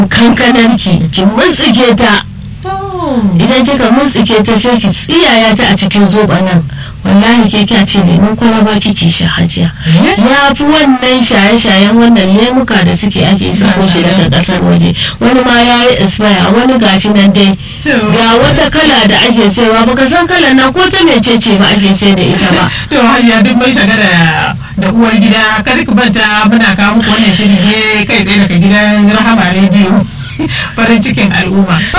kankanar ki ki mutsike ta idan kika mutsike ta sai ki tsiyaya ta a cikin zoba nan wallahi ke kya ce lemun kwalaba kike sha hajiya ya fi wannan shaye-shayen wannan lemuka da suke ake sako shi daga kasar waje wani ma ya yi expire wani gashi nan dai ga wata kala da ake sayarwa baka san kala na ko ta mecece ba ake sayar da ita ba to hajiya duk mai shaga da da uwar gida kada ku banta muna kawo muku wannan shiri ne kai tsaye daga gidan rahama rediyo farin cikin al'umma